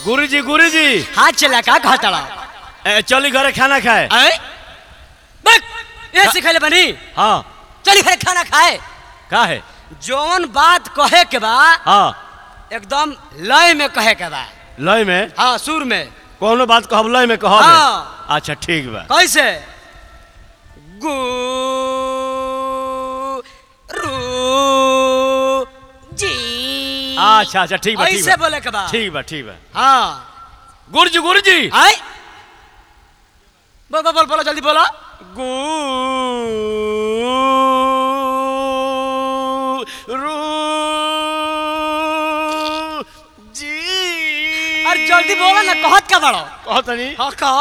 गुरुजी गुरुजी हाथ चला का कहतड़ा ए, चली घरे खाना खाए ऐ बक ये सिखले बनी हाँ चली घरे खाना खाए का है जौन बात कहे के बा हाँ एकदम लय में कहे के बा लय में हाँ सुर में कोनो बात कहब लय में कहब हाँ। अच्छा ठीक बा कैसे गु रु जी अच्छा अच्छा ठीक बा ठीक ऐसे बा बोले के बा ठीक बा ठीक बा हाँ गुरुजी गुरुजी आय बोल बोल बोल बोलो जल्दी बोलो गुरुजी अरे जल्दी बोलो ना कहत का बड़ो कहतनी हाँ कहो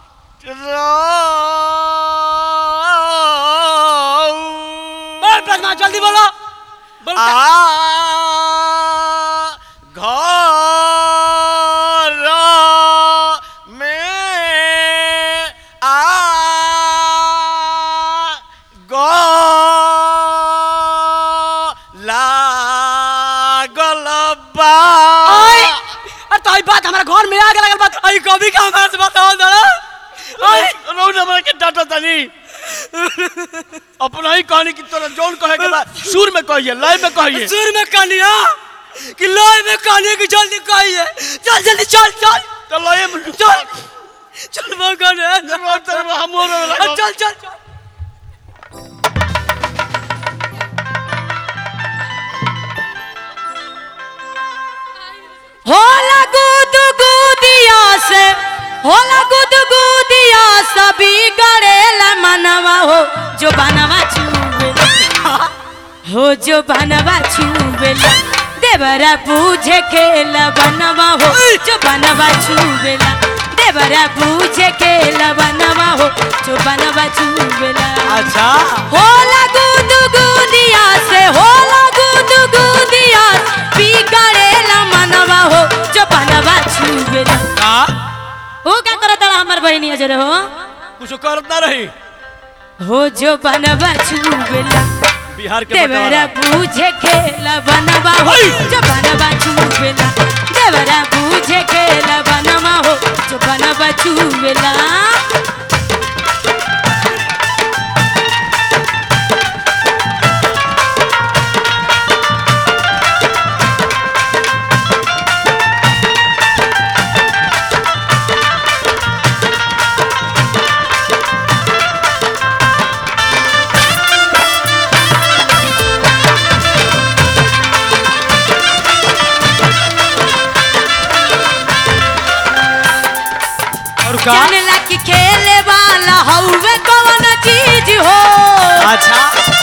बोल पद्मा जल्दी बोलो बोल आ घर में आ लागल बा आय अरे तो ई बात हमारा घर में आग लगल बात आई कभी का हमारे से बताओ जरा आय रौ नंबर के डाटा तनी अपना ही कहानी की तरह जौन कहे के बा सुर में कहिए लय में कहिए सुर में कहानिया कि लय में कहानी की जल्दी कहिए चल जल्दी चल चल तो लय में चल चल मगन है हम हो रहे चल चल चल होला गुद गुदिया से होला गुद गुदिया सभी गड़ेला मनवा हो जो बनवा छुबेला हो जो बनवा छुबेला देवरा पूछे खेला बनवा हो जो बनवा छुबेला देवरा पूछे खेला बनवा हो जो बनवा छुबेला अच्छा होला गुद गुदिया से होला गुद गुदिया पी करेला मनवा हो जो बनवा छुबेला का हो का करत रहा हमर बहिनी अजर हो कुछ करत ना रही हो जो बनवा छुबेला बिहार के देवरा बटवारा पूछे खेला बनवा हो जो बनवा छुबेला देवरा पूछे खेला बनवा हो जो बनवा छुबेला और का जानला कि खेले वाला हौवे कौन चीज हो अच्छा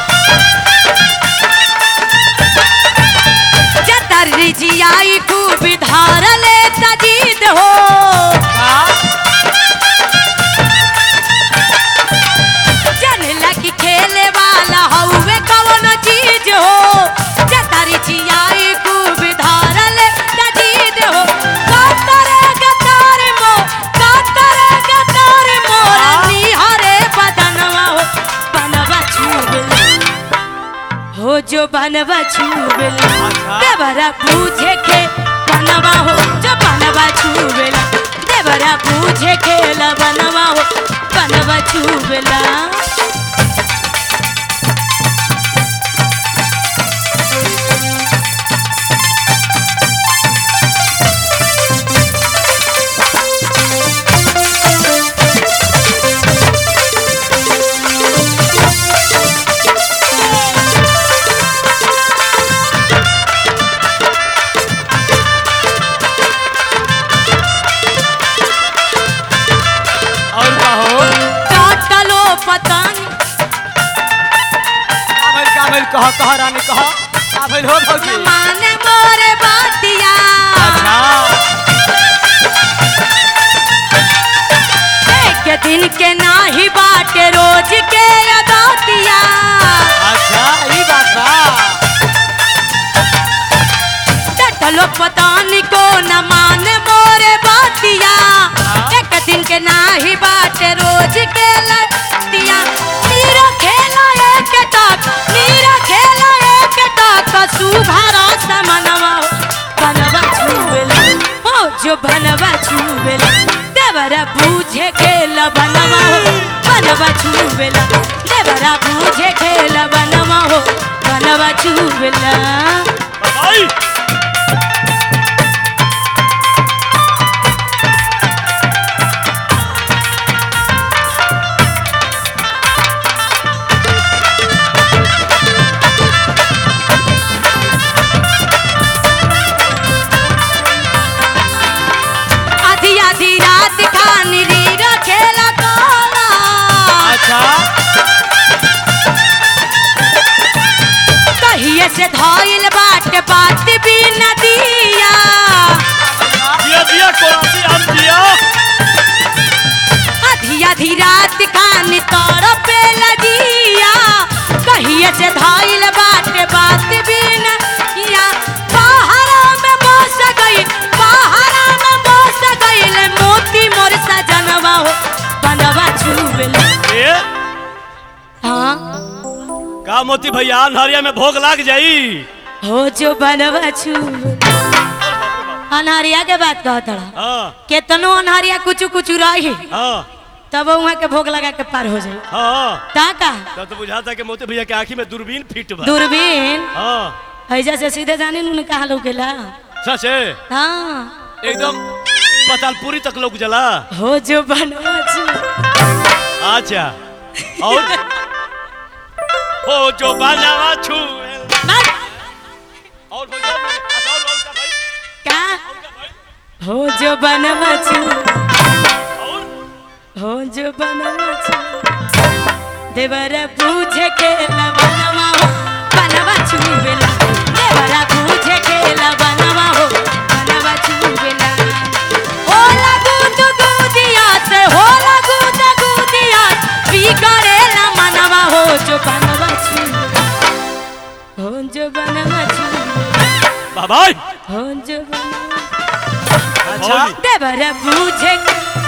जतर रिजियाई खूब धार ले तजीद हो का जानला कि खेले वाला हौवे कौन चीज हो जतर रिजियाई खूब धार ले तजीद हो कातरे गतार मो कातरे गतार मोर निहारे बदनवा हो बनवा छूबला हो जो बनवा छूबेला अच्छा। देवरा पूछे के बनवा हो जो बनवा छूबेला देवरा पूछे के ला बनवा हो बनवा छूबेला और का हो काटलो पतंग आभल का भइल कह कह रानी कह आभल हो भौजी माने मोरे बातिया अच्छा एक दिन के नाही बाटे रोज के अदातिया अच्छा ई बात बा टटलो पतानी को न माने मोरे बातिया एक दिन के नाही बाटे रोज के लतिया नीरा खेला एक टक नीरा खेला एक टक सुभरा समा जो बनवा छुबेला देवरा बूझे खेला बनवा हो बनवा छुबेला देवरा बूझे खेला बनवा हो बनवा छुबेला भाई आधी आधी रात खानी रीरा खेला कोला अच्छा कहिए से धइल बाट बात भी नदिया दिया दिया कोरासी हम दिया आधी आधी रात खानी तोर पे लगिया कहिए से धइल बाट बात भी नदिया पहाड़ा में बस गई पहाड़ा में बस गईल मोती मोर सजनवा हो बनवा छुबेला ए हाँ का मोती भैया नहरिया में भोग लाग जाई हो जो बनवा छुबेला अनहरिया के बात कहत रहा हाँ केतनो अनहरिया कुछ कुछ रही हाँ तब वहाँ के भोग लगा के पार हो जाए हाँ ता का तब तो बुझाता कि मोती भैया के आंखी में दूरबीन फिट बा दूरबीन हाँ ऐजा से सीधे जाने नु कहा लोग गेला सच है हाँ एकदम पतालपुरी तक लोग जला हो जो बनवा छु अच्छा और हो जो बाजावा छू बस, और हो जा अच्छा, और और का भाई का हो जो बनवा छु और हो जो बनवा छु देवरा पूछे के बनवा हो बनवा छु बेला देवरा पूछे के बनवा हो बनवा छु बेला हो लगू तो गुदिया से हो लगू तो गुदिया बिगड़ेला मनवा हो जो बनवा छु हो जो बनवा छु बाबा हो जो बनवा अच्छा देवरा पूछे